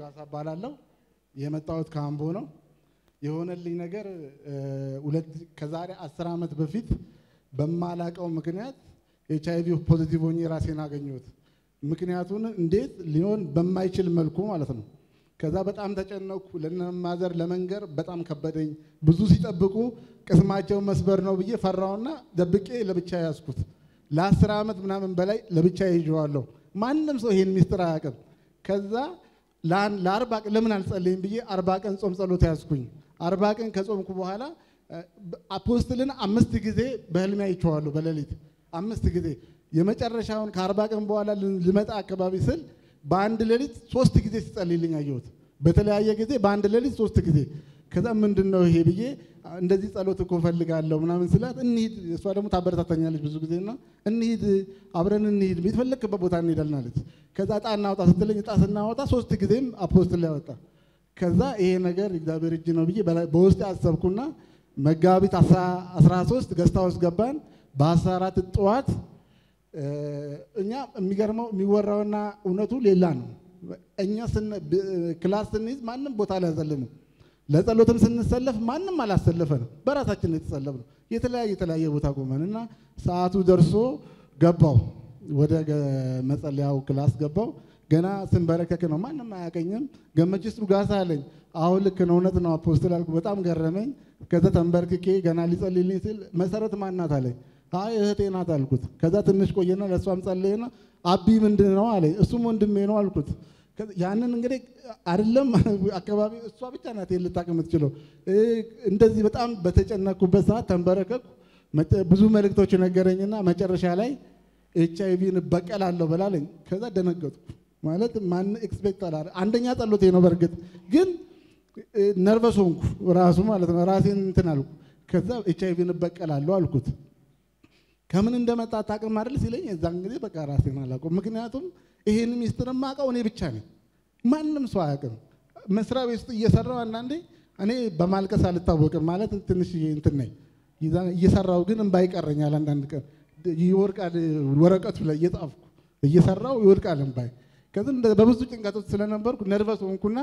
ዱጋሳ እባላለሁ። የመጣሁት ከአምቦ ነው። የሆነልኝ ነገር ሁለት ከዛሬ አስር ዓመት በፊት በማላቀው ምክንያት ኤች አይቪ ፖዚቲቭ ሆኜ ራሴን አገኘሁት። ምክንያቱን እንዴት ሊሆን በማይችል መልኩ ማለት ነው። ከዛ በጣም ተጨነኩ። ለነማዘር ለመንገር በጣም ከበደኝ። ብዙ ሲጠብቁ ቅስማቸውን መስበር ነው ብዬ ፈራውና ደብቄ ለብቻ ያዝኩት። ለአስር ዓመት ምናምን በላይ ለብቻ ይዤዋለሁ። ማንም ሰው ይሄን ሚስጥር አያውቅም። ከዛ ለአርባ ቀን ለምን አልጸልይም ብዬ አርባ ቀን ጾም ጸሎት ያዝኩኝ። አርባ ቀን ከጾምኩ በኋላ አፖስትልን አምስት ጊዜ በህልሜ አይቼዋለሁ በሌሊት አምስት ጊዜ። የመጨረሻውን ከአርባ ቀን በኋላ ልመጣ አካባቢ ስል በአንድ ሌሊት ሶስት ጊዜ ሲጸልይልኝ አየሁት። በተለያየ ጊዜ በአንድ ሌሊት ሶስት ጊዜ። ከዛ ምንድን ነው ይሄ ብዬ እንደዚህ ጸሎት እኮ ፈልጋለሁ ምናምን ስላት እንሂድ፣ እሷ ደግሞ ታበረታታኛለች ብዙ ጊዜ እና እንሂድ፣ አብረን እንሂድ፣ የተፈለግበት ቦታ እንሄዳለን አለች። ከዛ እጣ እናወጣ ስትለኝ እጣ ስናወጣ ሶስት ጊዜም አፖስትል ላይ ወጣ። ከዛ ይሄ ነገር እግዚአብሔር እጅ ነው ብዬ በውስጥ አሰብኩና መጋቢት 13 ገስታ ውስጥ ገባን። በ14 ጠዋት እኛ የሚገርመው የሚወራውና እውነቱ ሌላ ነው። እኛ ክላስ ስንይዝ ማንም ቦታ አልያዘልንም። ለጸሎትም ስንሰለፍ ማንም አላሰለፈንም። በራሳችን የተሰለፍነው የተለያየ የተለያየ ቦታ ቆመን እና ሰዓቱ ደርሶ ገባው ወደ መጸለያው ክላስ ገባው። ገና ስንበረከክ ነው ማንም አያቀኝም። ገመችስ ዱጋሳ አለኝ። አሁን ልክ ነው እውነት ነው አፖስትል አልኩ። በጣም ገረመኝ። ከዛ ተንበርክኬ ገና ሊጸልይልኝ ሲል መሰረት ማናት አለኝ። አይ እህቴ ናት አልኩት። ከዛ ትንሽ ቆየና ለእሷም ጸለየና አቢ ምንድን ነው አለኝ። እሱም ወንድሜ ነው አልኩት። ያንን እንግዲህ አይደለም አካባቢ እሷ ብቻ ናት ልታቅ የምትችለው። እንደዚህ በጣም በተጨነኩበት ሰዓት ተንበረከኩ። ብዙ መልእክቶች ነገረኝና መጨረሻ ላይ ኤች አይቪን እበቀላለሁ በላለኝ። ከዛ ደነገጥኩ። ማለት ማን ኤክስፔክት አላ አንደኛ ጸሎቴ ነው። በእርግጥ ግን ነርቨስ ሆንኩ ራሱ ማለት ነው። ራሴን እንትን አልኩ። ከዛ ኤች አይቪን እበቀላለሁ አልኩት። ከምን እንደመጣ አታውቅም አይደል ሲለኝ፣ እዛን ጊዜ በቃ ራሴን አላውቅም። ምክንያቱም ይሄን ሚስጥር የማውቀው እኔ ብቻ ነኝ፣ ማንም ሰው አያውቅም። መስሪያ ቤት ውስጥ እየሰራው አንዳንዴ እኔ በማልቀስ አልታወቅም ማለት ትንሽ እንትን ነኝ። እየሰራው ግን እምባ ይቀረኛል። አንዳንድ ቀን ይወርቃል፣ ወረቀቱ ላይ እየጻፍኩ እየሰራው ይወድቃል እምባይ። ከዚህ በብዙ ጭንቀቶች ስለነበርኩ ነርቨስ ሆንኩና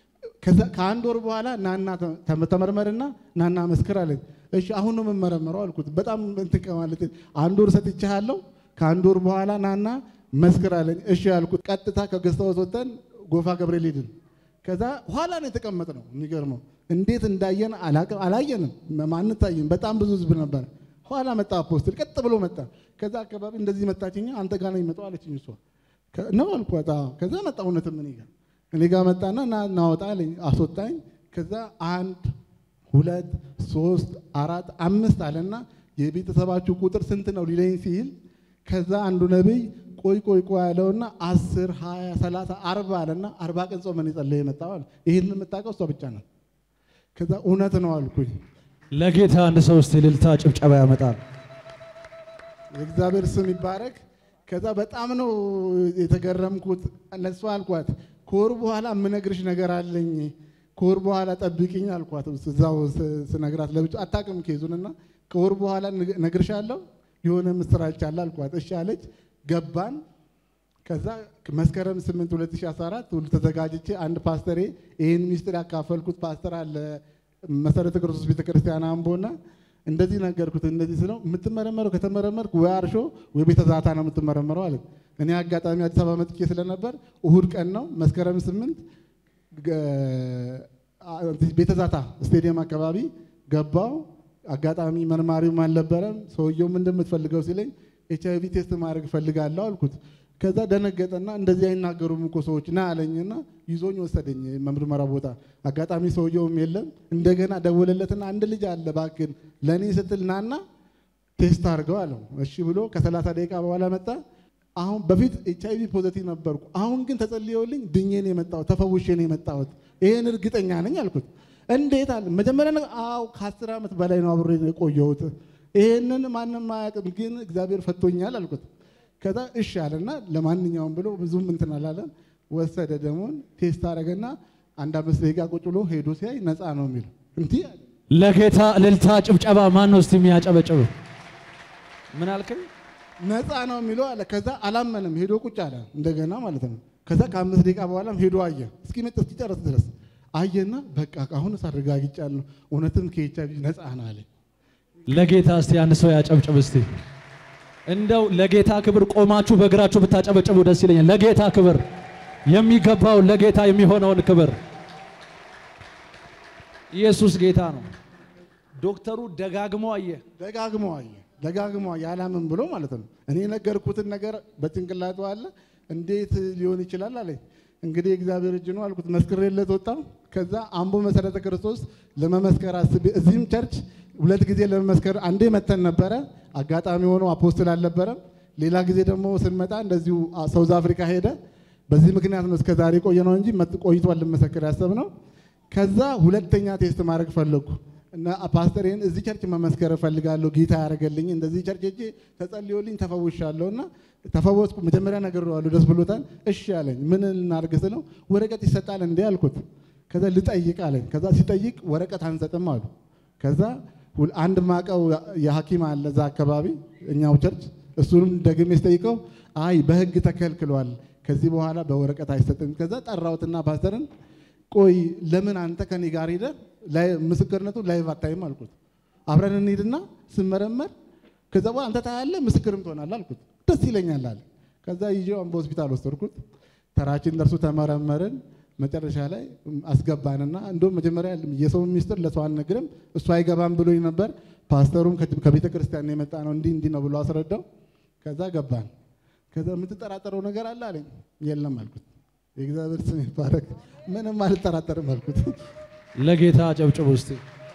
ከአንድ ወር በኋላ ናና ተመርመርና ናና መስክር አለኝ። እሺ አሁን ነው የምመረመረው አልኩት። በጣም እንትን ከማለት አንድ ወር ሰጥቼሃለሁ፣ ከአንድ ወር በኋላ ናና መስክር አለኝ። እሺ ያልኩት ቀጥታ ከገዝታወት ወጥተን ጎፋ ገብርኤል ሄድን። ከዛ ኋላ ነው የተቀመጥነው። የሚገርመው እንዴት እንዳየን አላየንም፣ አንታይም። በጣም ብዙ ህዝብ ነበር። ኋላ መጣ አፖስትል፣ ቀጥ ብሎ መጣ። ከዛ አካባቢ እንደዚህ መጣችኛ። አንተ ጋር ነው የሚመጣው አለችኝ። እሷ ነው አልኳት። ከዛ መጣ እውነትም እኔ ጋር እኔ ጋር መጣና ና እናወጣ አለኝ። አስወጣኝ። ከዛ አንድ ሁለት ሶስት አራት አምስት አለና የቤተሰባችሁ ቁጥር ስንት ነው ሊለኝ ሲል ከዛ አንዱ ነቢይ ቆይ ቆይ ቆይ ያለውና አስር ሀያ ሰላሳ አርባ አለና አርባ ቀን ጾመን የጸለየ የመጣው አለ። ይህን የምታውቀው እሷ ብቻ ናት። ከዛ እውነት ነው አልኩኝ። ለጌታ አንድ ሰው እስቲ እልልታ ጭብጨባ ያመጣል። የእግዚአብሔር ስም ይባረክ። ከዛ በጣም ነው የተገረምኩት። ለእሷ አልኳት ከወር በኋላ የምነግርሽ ነገር አለኝ ከወር በኋላ ጠብቂኝ አልኳት። እዛው ስነግራት ለብቻ አታውቅም ኬዙንና ከወር በኋላ ነግርሻለሁ የሆነ ምስራች አለ አልኳት። እሺ አለች። ገባን። ከዛ መስከረም 8 2014 ሁሉ ተዘጋጅቼ አንድ ፓስተሬ ይህን ሚስጥር ያካፈልኩት ፓስተር አለ መሰረተ ክርስቶስ ቤተክርስቲያን አምቦና እንደዚህ ነገርኩት። እንደዚህ ስለው የምትመረመረው ከተመረመርክ ወይ አርሾ ወይ ቤተ ዛታ ነው የምትመረመረው አለ። እኔ አጋጣሚ አዲስ አበባ መጥቼ ስለነበር እሁድ ቀን ነው መስከረም 8 ቤተ ዛታ ስቴዲየም አካባቢ ገባው። አጋጣሚ መርማሪውም አልነበረም። ሰውየውም እንደምትፈልገው ሲለኝ ኤች አይቪ ቴስት ማድረግ እፈልጋለሁ አልኩት። ከዛ ደነገጠና እንደዚህ አይናገሩም እኮ ሰዎች ና አለኝና ይዞኝ ወሰደኝ መምርመራ ቦታ። አጋጣሚ ሰውየውም የለም። እንደገና ደወለለትና አንድ ልጅ አለ እባክህን ለእኔ ስትል ናና ቴስት አድርገው አለው። እሺ ብሎ ከሰላሳ ደቂቃ በኋላ መጣ። አሁን በፊት ኤች አይቪ ፖዘቲቭ ነበርኩ። አሁን ግን ተጸልየውልኝ ድኜ ነው የመጣሁት፣ ተፈውሼ ነው የመጣሁት። ይሄን እርግጠኛ ነኝ አልኩት። እንዴት አለ መጀመሪያ ነገር አዎ ከአስር ዓመት በላይ ነው አብሬ የቆየሁት። ይሄንን ማንም አያውቅም፣ ግን እግዚአብሔር ፈቶኛል አልኩት። ከዛ እሺ አለና ለማንኛውም ብሎ ብዙም እንትን አላለም። ወሰደ ደሞን ቴስት አደረገና አንድ አምስት ደቂቃ ቁጭ ብሎ ሄዶ ሲያይ ነፃ ነው የሚለው እንዲህ አለ። ለጌታ እልልታ ጭብጨባ ማን ነው እስቲ የሚያጨበጭብ? ምን አልከኝ? ነፃ ነው የሚለው አለ። ከዛ አላመንም ሄዶ ቁጭ አለ እንደገና ማለት ነው። ከዛ ከአምስት ደቂቃ በኋላም ሄዶ አየ። እስኪ እስኪመጥ እስኪጨርስ ድረስ አየና በቃ አሁንስ አረጋግጫለሁ፣ እውነትም ከኤች አይ ቪ ነፃ ነህ አለ። ለጌታ እስቲ አንድ ሰው ያጨብጭብ እስቲ። እንደው ለጌታ ክብር ቆማችሁ በእግራችሁ ብታጨበጭቡ ደስ ይለኛል። ለጌታ ክብር የሚገባውን ለጌታ የሚሆነውን ክብር ኢየሱስ ጌታ ነው። ዶክተሩ ደጋግሞ አየ። ደጋግሞ አየ ደጋግሞ አየ አላምን ብሎ ማለት ነው። እኔ የነገርኩትን ነገር በጭንቅላቱ አለ። እንዴት ሊሆን ይችላል አለኝ። እንግዲህ እግዚአብሔር እጅ ነው አልኩት። መስክሬለት ወጣሁ። ከዛ አምቦ መሰረተ ክርስቶስ ለመመስከር አስቤ እዚህም ቸርች ሁለት ጊዜ ለመመስከር አንዴ መተን ነበረ። አጋጣሚ ሆኖ አፖስትል አልነበረም። ሌላ ጊዜ ደግሞ ስንመጣ እንደዚሁ ሳውዝ አፍሪካ ሄደ። በዚህ ምክንያት ነው እስከ ዛሬ ቆየ ነው እንጂ መጥ- ቆይቷል ልመሰክር ያሰብነው። ከዛ ሁለተኛ ቴስት ማድረግ ፈለግኩ እና ፓስተሬን እዚህ ቸርች መመስከር እፈልጋለሁ ጌታ ያደረገልኝ እንደዚህ ቸርች ሄጄ ተጸልዮልኝ ተፈውሻለሁ እና ተፈወስኩ። መጀመሪያ ነግሬዋለሁ፣ ደስ ብሎታል። እሺ አለኝ። ምን እናድርግ ስለው ወረቀት ይሰጣል እንዴ አልኩት። ከዛ ልጠይቅ አለኝ። ከዛ ሲጠይቅ ወረቀት አንሰጥም አሉ። ከዛ ሁል- አንድ ማቀው የሐኪም አለ እዛ አካባቢ እኛው ቸርች እሱንም ደግሜ ስጠይቀው አይ በህግ ተከልክሏል፣ ከዚህ በኋላ በወረቀት አይሰጥም። ከዛ ጠራሁትና ፓስተርን ቆይ ለምን አንተ ከኔ ጋር ሄደ ምስክርነቱ ላይቭ አታይም አልኩት። አብረን እንሂድና ስመረመር ከዛ በኋላ አንተ ታያለህ ምስክርም ትሆናለህ አልኩት። ደስ ይለኛል አለ። ከዛ ይዤው አምቦ ሆስፒታል ወሰድኩት። ተራችን ደርሶ ተመረመርን። መጨረሻ ላይ አስገባንና እንደውም መጀመሪያ የሰው ሚስጥር ለሰው አልነግርም እሱ አይገባም ብሎኝ ነበር። ፓስተሩም ከቤተ ክርስቲያን የመጣ ነው እንዲህ እንዲህ ነው ብሎ አስረዳው። ከዛ ገባን። ከዛ የምትጠራጠረው ነገር አለ አለኝ። የለም አልኩት። የእግዚአብሔር ስም ይባረክ። ምንም አልጠራጠርም አልኩት። ለጌታ አጨብጭቡ እስቲ።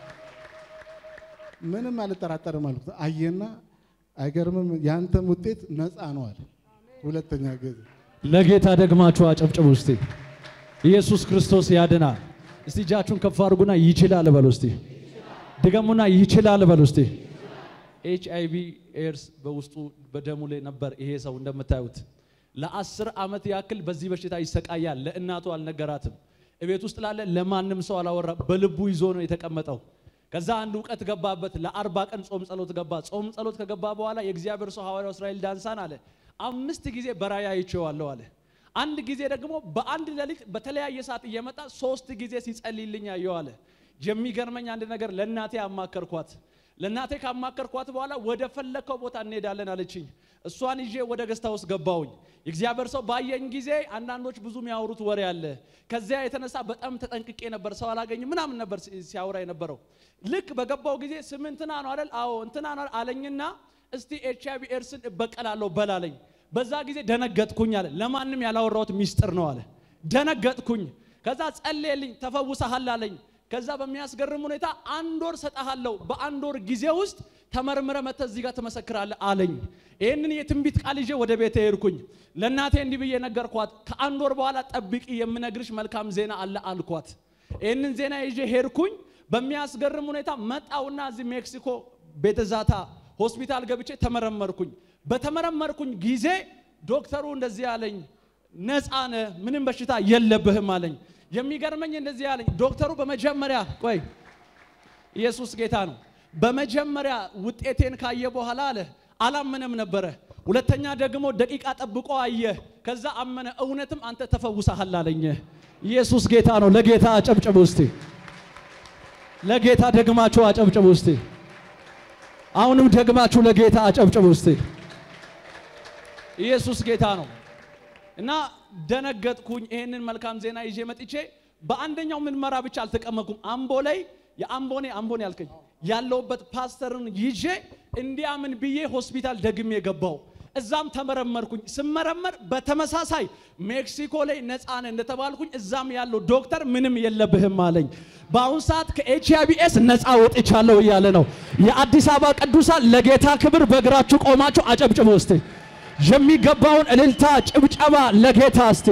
ምንም አልጠራጠርም አልኩት። አየና አይገርምም፣ ያንተም ውጤት ነፃ ነው አለ። ሁለተኛ ጊዜ ለጌታ ደግማችሁ አጨብጭቡ እስቲ። ኢየሱስ ክርስቶስ ያድናል። እስቲ እጃችሁን ከፍ አድርጉና ይችላል በሉ እስቲ። ድገሙና ይችላል በሉ እስቲ። ኤች አይ ቪ ኤድስ በውስጡ በደሙ ላይ ነበር ይሄ ሰው እንደምታዩት ለአስር ዓመት ያክል በዚህ በሽታ ይሰቃያል። ለእናቱ አልነገራትም። እቤት ውስጥ ላለ ለማንም ሰው አላወራ። በልቡ ይዞ ነው የተቀመጠው። ከዛ አንድ እውቀት ገባበት። ለአርባ ቀን ጾም ጸሎት ገባ። ጾም ጸሎት ከገባ በኋላ የእግዚአብሔር ሰው ሐዋርያው እስራኤል ዳንሳን አለ አምስት ጊዜ በራእይ አይቼዋለሁ አለ። አንድ ጊዜ ደግሞ በአንድ ሌሊት በተለያየ ሰዓት እየመጣ ሶስት ጊዜ ሲጸልይልኝ አየሁ አለ። የሚገርመኝ አንድ ነገር ለእናቴ አማከርኳት። ለእናቴ ካማከርኳት በኋላ ወደ ፈለከው ቦታ እንሄዳለን አለችኝ። እሷን ይዤ ወደ ገስታ ውስጥ ገባውኝ። የእግዚአብሔር ሰው ባየኝ ጊዜ አንዳንዶች ብዙ የሚያወሩት ወሬ አለ። ከዚያ የተነሳ በጣም ተጠንቅቄ ነበር። ሰው አላገኝም ምናምን ነበር ሲያወራ የነበረው። ልክ በገባው ጊዜ ስም እንትና ነው አይደል? አዎ እንትና ነው አለኝና እስቲ ኤች አይ ቪ ኤድስን እበቀላለሁ በላለኝ። በዛ ጊዜ ደነገጥኩኝ አለ። ለማንም ያላወራሁት ሚስጥር ነው አለ። ደነገጥኩኝ። ከዛ ጸልየልኝ ተፈውሰሃል አለኝ። ከዛ በሚያስገርም ሁኔታ አንድ ወር ሰጠሃለሁ፣ በአንድ ወር ጊዜ ውስጥ ተመርምረ መጥተህ እዚህ ጋር ትመሰክራለህ አለኝ። ይህንን የትንቢት ቃል ይዤ ወደ ቤቴ ሄድኩኝ። ለእናቴ እንዲህ ብዬ ነገርኳት። ከአንድ ወር በኋላ ጠብቂ፣ የምነግርሽ መልካም ዜና አለ አልኳት። ይህንን ዜና ይዤ ሄድኩኝ። በሚያስገርም ሁኔታ መጣውና እዚህ ሜክሲኮ ቤተዛታ ሆስፒታል ገብቼ ተመረመርኩኝ። በተመረመርኩኝ ጊዜ ዶክተሩ እንደዚህ አለኝ፣ ነፃ ነህ፣ ምንም በሽታ የለብህም አለኝ። የሚገርመኝ እንደዚህ አለኝ ዶክተሩ። በመጀመሪያ ቆይ ኢየሱስ ጌታ ነው። በመጀመሪያ ውጤቴን ካየ በኋላ አለ አላመነም ነበረ። ሁለተኛ ደግሞ ደቂቃ ጠብቆ አየ። ከዛ አመነ። እውነትም አንተ ተፈውሰሃል አለኝ። ኢየሱስ ጌታ ነው። ለጌታ አጨብጭቡ እስቲ። ለጌታ ደግማችሁ አጨብጭቡ እስቲ። አሁንም ደግማችሁ ለጌታ አጨብጭቡ እስቲ። ኢየሱስ ጌታ ነው። እና ደነገጥኩኝ። ይሄንን መልካም ዜና ይዤ መጥቼ በአንደኛው ምርመራ ብቻ አልተቀመጥኩም። አምቦ ላይ የአምቦኔ አምቦኔ ያልከኝ ያለውበት ፓስተርን ይዤ እንዲያምን ብዬ ሆስፒታል ደግሜ ገባው። እዛም ተመረመርኩኝ። ስመረመር በተመሳሳይ ሜክሲኮ ላይ ነፃ ነህ እንደተባልኩኝ እዛም ያለው ዶክተር ምንም የለብህም አለኝ። በአሁን ሰዓት ከኤች አይ ቪ ኤስ ነፃ ወጥቻለሁ እያለ ነው። የአዲስ አበባ ቅዱሳን ለጌታ ክብር በእግራችሁ ቆማችሁ አጨብጭቡ እስቲ። የሚገባውን እልልታ ጭብጨባ ለጌታ እስቲ።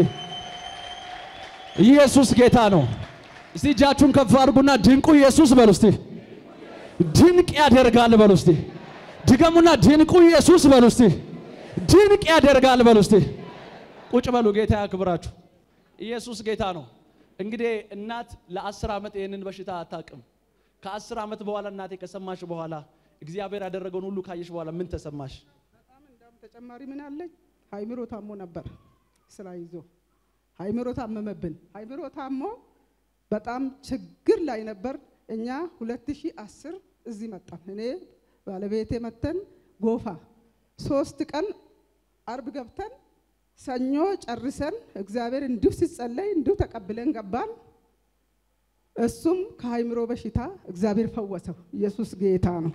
ኢየሱስ ጌታ ነው። እስቲ እጃችሁን ከፍ አድርጉና ድንቁ ኢየሱስ በሉ እስቲ። ድንቅ ያደርጋል በሉ እስቲ። ድገሙና ድንቁ ኢየሱስ በሉ እስቲ። ድንቅ ያደርጋል በሉ እስቲ። ቁጭ በሉ። ጌታ ያክብራችሁ። ኢየሱስ ጌታ ነው። እንግዲህ እናት ለአስር ዓመት ይህንን በሽታ አታውቅም። ከአስር ዓመት በኋላ እናቴ ከሰማሽ በኋላ እግዚአብሔር ያደረገውን ሁሉ ካየሽ በኋላ ምን ተሰማሽ? በጣም እንዳውም ተጨማሪ ምን አለኝ፣ ሀይምሮ ታሞ ነበር ስራ ይዞ ሃይምሮ ታመመብን። ሃይምሮ ታሞ በጣም ችግር ላይ ነበር። እኛ 2010 እዚህ መጣን። እኔ ባለቤቴ መተን ጎፋ ሶስት ቀን አርብ ገብተን ሰኞ ጨርሰን እግዚአብሔር እንዲሁ ሲጸለይ እንዲሁ ተቀብለን ገባን። እሱም ከሃይምሮ በሽታ እግዚአብሔር ፈወሰው። ኢየሱስ ጌታ ነው።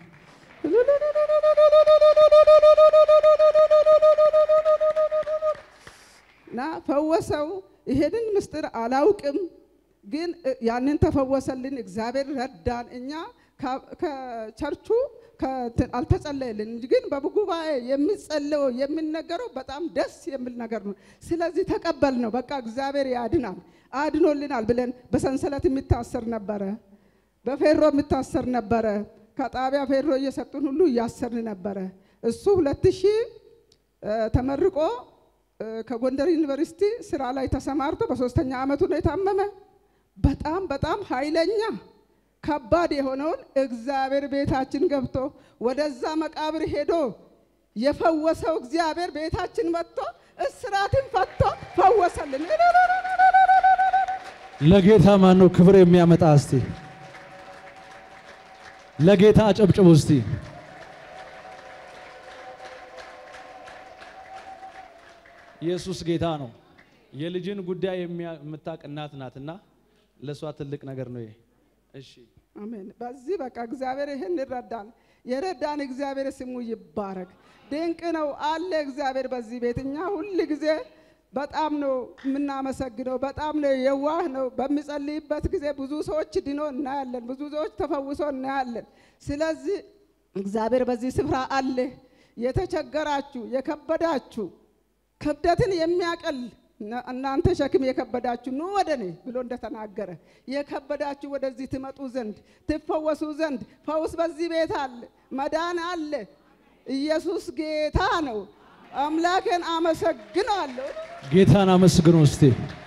እና ፈወሰው። ይሄንን ምስጢር አላውቅም፣ ግን ያንን ተፈወሰልን። እግዚአብሔር ረዳን። እኛ ከቸርቹ አልተጸለየልን እንጂ ግን በጉባኤ የሚጸለየው የሚነገረው በጣም ደስ የሚል ነገር ነው። ስለዚህ ተቀበል ነው። በቃ እግዚአብሔር ያድናል አድኖልናል ብለን በሰንሰለት የሚታሰር ነበረ፣ በፌሮ የሚታሰር ነበረ። ከጣቢያ ፌሮ እየሰጡን ሁሉ እያሰርን ነበረ። እሱ ሁለት ሺህ ተመርቆ ከጎንደር ዩኒቨርሲቲ ስራ ላይ ተሰማርቶ በሶስተኛ ዓመቱ ነው የታመመ። በጣም በጣም ኃይለኛ ከባድ የሆነውን እግዚአብሔር ቤታችን ገብቶ ወደዛ መቃብር ሄዶ የፈወሰው እግዚአብሔር ቤታችን መጥቶ እስራትን ፈቶ ፈወሰልን። ለጌታ ማን ነው ክብር የሚያመጣ? እስቲ ለጌታ አጨብጭቡ እስቲ። ኢየሱስ ጌታ ነው። የልጅን ጉዳይ የምታውቅ እናት ናትና ለእሷ ትልቅ ነገር ነው ይሄ። እሺ አሜን። በዚህ በቃ እግዚአብሔር ይህን ይረዳል። የረዳን እግዚአብሔር ስሙ ይባረክ። ድንቅ ነው አለ እግዚአብሔር በዚህ ቤት። እኛ ሁል ጊዜ በጣም ነው የምናመሰግነው። በጣም ነው የዋህ ነው። በሚጸልይበት ጊዜ ብዙ ሰዎች ድኖ እናያለን። ብዙ ሰዎች ተፈውሶ እናያለን። ስለዚህ እግዚአብሔር በዚህ ስፍራ አለ። የተቸገራችሁ የከበዳችሁ ክብደትን የሚያቀል እናንተ ሸክም የከበዳችሁ ኑ ወደ እኔ ብሎ እንደተናገረ የከበዳችሁ ወደዚህ ትመጡ ዘንድ ትፈወሱ ዘንድ ፈውስ በዚህ ቤት አለ፣ መዳን አለ። ኢየሱስ ጌታ ነው። አምላኬን አመሰግናለሁ። ጌታን አመስግኑ እስቲ።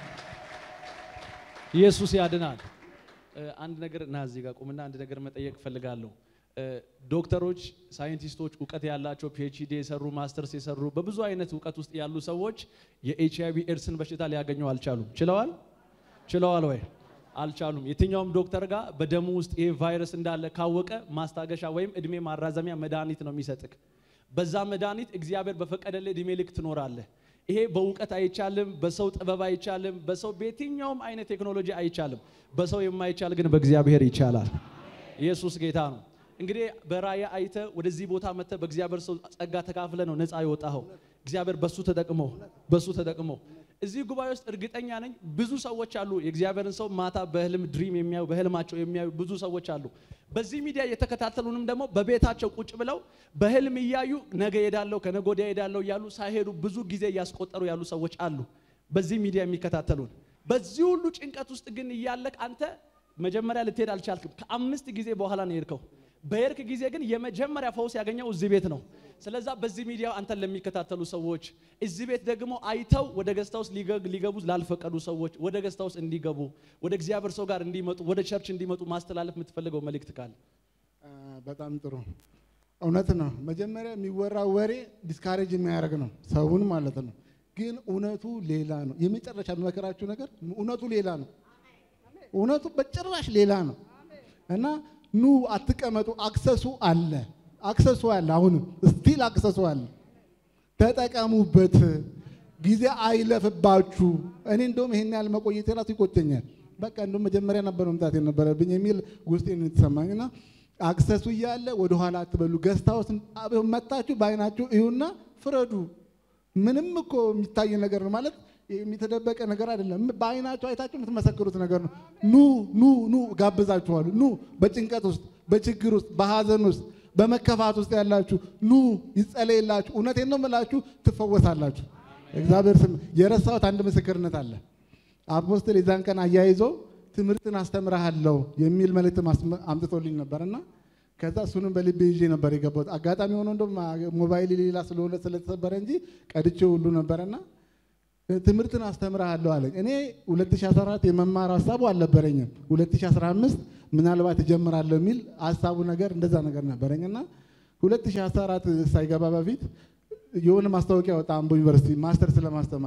ኢየሱስ ያድናል። አንድ ነገር ና እዚህ ጋር ቁምና አንድ ነገር መጠየቅ እፈልጋለሁ። ዶክተሮች፣ ሳይንቲስቶች፣ እውቀት ያላቸው ፒኤችዲ የሰሩ ማስተርስ የሰሩ በብዙ አይነት እውቀት ውስጥ ያሉ ሰዎች የኤች አይቪ ኤድስን በሽታ ሊያገኙ አልቻሉም። ችለዋል? ችለዋል ወይ? አልቻሉም። የትኛውም ዶክተር ጋር በደሙ ውስጥ ይሄ ቫይረስ እንዳለ ካወቀ ማስታገሻ ወይም እድሜ ማራዘሚያ መድኃኒት ነው የሚሰጥክ። በዛ መድኃኒት እግዚአብሔር በፈቀደልህ እድሜ ልክ ትኖራለህ። ይሄ በእውቀት አይቻልም፣ በሰው ጥበብ አይቻልም፣ በሰው በየትኛውም አይነት ቴክኖሎጂ አይቻልም። በሰው የማይቻል ግን በእግዚአብሔር ይቻላል። ኢየሱስ ጌታ ነው። እንግዲህ በራእይ አይተ ወደዚህ ቦታ መጥተ በእግዚአብሔር ሰው ጸጋ ተካፍለ ነው ነፃ የወጣኸው። እግዚአብሔር በሱ ተጠቅሞ በሱ ተጠቅሞ እዚህ ጉባኤ ውስጥ እርግጠኛ ነኝ ብዙ ሰዎች አሉ። የእግዚአብሔርን ሰው ማታ በህልም ድሪም የሚያዩ በህልማቸው የሚያዩ ብዙ ሰዎች አሉ። በዚህ ሚዲያ የተከታተሉንም ደግሞ በቤታቸው ቁጭ ብለው በህልም እያዩ ነገ ሄዳለሁ ከነገ ወዲያ ሄዳለሁ እያሉ ሳይሄዱ ብዙ ጊዜ እያስቆጠሩ ያሉ ሰዎች አሉ። በዚህ ሚዲያ የሚከታተሉን በዚህ ሁሉ ጭንቀት ውስጥ ግን እያለቅ አንተ መጀመሪያ ልትሄድ አልቻልክም። ከአምስት ጊዜ በኋላ ነው የሄድከው። በሄድክ ጊዜ ግን የመጀመሪያ ፈውስ ያገኘው እዚህ ቤት ነው። ስለዛ በዚህ ሚዲያ አንተን ለሚከታተሉ ሰዎች እዚህ ቤት ደግሞ አይተው ወደ ገስታ ውስጥ ሊገቡ ላልፈቀዱ ሰዎች ወደ ገስታ ውስጥ እንዲገቡ ወደ እግዚአብሔር ሰው ጋር እንዲመጡ ወደ ቸርች እንዲመጡ ማስተላለፍ የምትፈልገው መልእክት ካለ? በጣም ጥሩ እውነት ነው። መጀመሪያ የሚወራው ወሬ ዲስካሬጅ የሚያደርግ ነው ሰውን ማለት ነው። ግን እውነቱ ሌላ ነው። የመጨረሻ የሚመከራችሁ ነገር እውነቱ ሌላ ነው። እውነቱ በጭራሽ ሌላ ነው እና ኑ አትቀመጡ። አክሰሱ አለ፣ አክሰሱ አለ። አሁንም ስቲል አክሰሱ አለ። ተጠቀሙበት። ጊዜ አይለፍባችሁ። እኔ እንደውም ይሄን ያህል መቆየት የራሱ ይቆጨኛል። በቃ እንደውም መጀመሪያ ነበር መምጣት የነበረብኝ የሚል ውስጤን የተሰማኝ እና አክሰሱ እያለ ወደኋላ አትበሉ። ገስታ ውስጥ መጣችሁ በአይናችሁ እዩና ፍረዱ። ምንም እኮ የሚታይ ነገር ነው ማለት የሚተደበቀ ነገር አይደለም። በአይናችሁ አይታችሁ የምትመሰክሩት ነገር ነው። ኑ ኑ ኑ ጋብዛችኋለሁ። ኑ በጭንቀት ውስጥ፣ በችግር ውስጥ፣ በሀዘን ውስጥ፣ በመከፋት ውስጥ ያላችሁ ኑ ይጸለይላችሁ። እውነቴን ነው የምላችሁ ትፈወሳላችሁ። እግዚአብሔር ስም የረሳሁት አንድ ምስክርነት አለ። አፖስትል የዛን ቀን አያይዞ ትምህርትን አስተምርሃለሁ የሚል መልእክት አምጥቶልኝ ነበርና ከዛ እሱንም በልቤ ይዤ ነበር የገባሁት። አጋጣሚ ሆኖ እንደውም ሞባይል ሌላ ስለሆነ ስለተሰበረ እንጂ ቀድቼ ሁሉ ነበረና ትምህርትን አስተምርሃለሁ አለኝ። እኔ 2014 የመማር ሀሳቡ አልነበረኝም። 2015 ምናልባት እጀምራለሁ የሚል ሀሳቡ ነገር እንደዛ ነገር ነበረኝና 2014 ሳይገባ በፊት የሆነ ማስታወቂያ ወጣ አምቦ ዩኒቨርሲቲ ማስተርስ ለማስተማር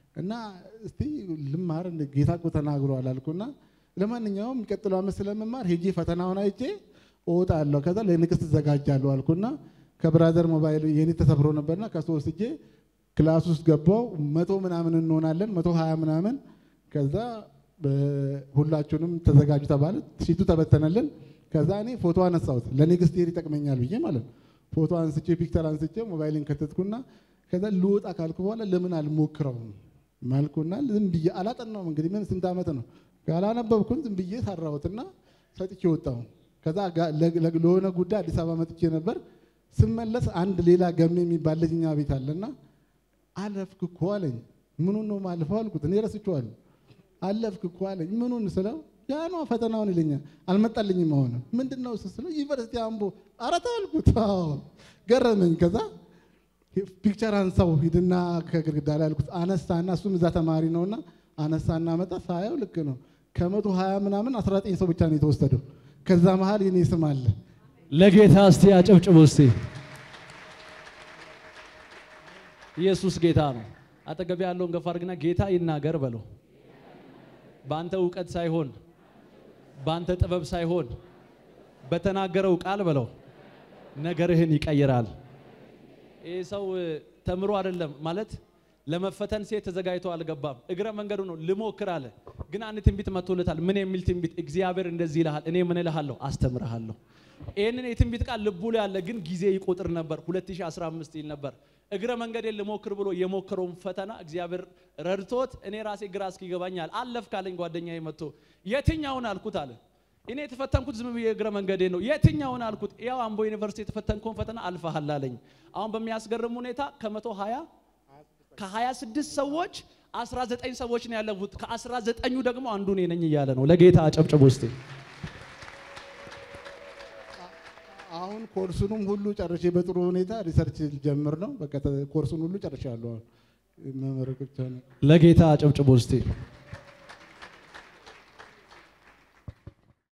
እና እስቲ ልማር እንደ ጌታ እኮ ተናግሯል አልኩና ለማንኛውም የሚቀጥለው ዓመት ስለምማር ሄጄ ፈተናውን አይቼ እወጣለሁ ከዛ ለንግስት እዘጋጃለሁ አልኩና ከብራዘር ሞባይል የኔ ተሰብሮ ነበርና ከሱ ወስጄ ክላስ ውስጥ ገባው መቶ ምናምን እንሆናለን መቶ ሀያ ምናምን ከዛ በ- ሁላችሁንም ተዘጋጁ ተባለ ሲቱ ተበተነልን ከዛ እኔ ፎቶ አነሳሁት ለኔክስት ይር ይጠቅመኛል ብዬ ማለት ነው ፎቶ አንስቼ ፒክቸር አንስቼ ሞባይልን ከተትኩና ከዛ ልወጣ ካልኩ በኋላ ለምን አልሞክረውም ማልኩና ዝም ብዬ አላጠናውም እንግዲህ ምን ስንት ዓመት ነው ካላነበብኩን ዝም ብዬ ሰራሁትና ሰጥቼ ወጣሁ ከዛ ጋ- ለ- ለ- ለሆነ ጉዳይ አዲስ አበባ መጥቼ ነበር ስመለስ አንድ ሌላ ገሜ የሚባል ልጅ እኛ ቤት አለና አለፍክ እኮ አለኝ ምኑን ነው ማልፈው አልኩት እኔ ረስቼዋለሁ አለፍክ እኮ አለኝ ምኑን ስለው ያ ነው ፈተናውን ይለኛል አልመጣልኝም አሁን ምንድን ነው እሱ ስለው ዩኒቨርሲቲ አምቦ ኧረ ተው አልኩት አዎ ገረመኝ ከዛ ፒክቸር አንሳው ሂድና ከግድግዳ ላይ አልኩት አነሳና እሱም እዛ ተማሪ ነውና አነሳና መጣ ሳየው ልክ ነው ከመቶ ሀያ ምናምን 19 ሰው ብቻ ነው የተወሰደው ከዛ መሀል የኔ ስም አለ ለጌታ እስቲ አጨብጭቡ እስቲ። ኢየሱስ ጌታ ነው። አጠገብ ያለውን ገፋ አድርግና ጌታ ይናገር በለው። በአንተ እውቀት ሳይሆን በአንተ ጥበብ ሳይሆን በተናገረው ቃል በለው ነገርህን ይቀይራል። ይህ ሰው እ፣ ተምሮ አይደለም ማለት ለመፈተን ሴት ተዘጋጅቶ አልገባም። እግረ መንገዱ ነው ልሞክር አለ። ግን አንድ ትንቢት መጥቶለታል። ምን የሚል ትንቢት? እግዚአብሔር እንደዚህ ይልሃል፣ እኔ ምን እልሃለሁ? አስተምርሃለሁ። ይህንን የትንቢት ቃል ልቡ ላይ አለ፣ ግን ጊዜ ይቆጥር ነበር። 2015 ይል ነበር። እግረ መንገዴን ልሞክር ብሎ የሞከረውን ፈተና እግዚአብሔር ረድቶት እኔ ራሴ ግራ እስኪገባኛል አለፍ ካለኝ ጓደኛዬ መጥቶ የትኛውን አልኩት አለ እኔ የተፈተንኩት ዝም ብዬ እግረ መንገዴ ነው። የትኛውን አልኩት። ያው አምቦ ዩኒቨርሲቲ የተፈተንከውን ፈተና አልፈሃል አለኝ። አሁን በሚያስገርም ሁኔታ ከመቶ ሀያ ከሀያ ስድስት ሰዎች አስራ ዘጠኝ ሰዎች ነው ያለፉት። ከአስራ ዘጠኙ ደግሞ አንዱ እኔ ነኝ እያለ ነው። ለጌታ አጨብጭቡ እስቲ። አሁን ኮርሱንም ሁሉ ጨርሼ በጥሩ ሁኔታ ሪሰርች ጀምር ነው። በቃ ተ- ኮርሱን ሁሉ ጨርሻለሁ። አሁን መመረቅ ብቻ ነው። ለጌታ አጨብጭቡ እስቲ።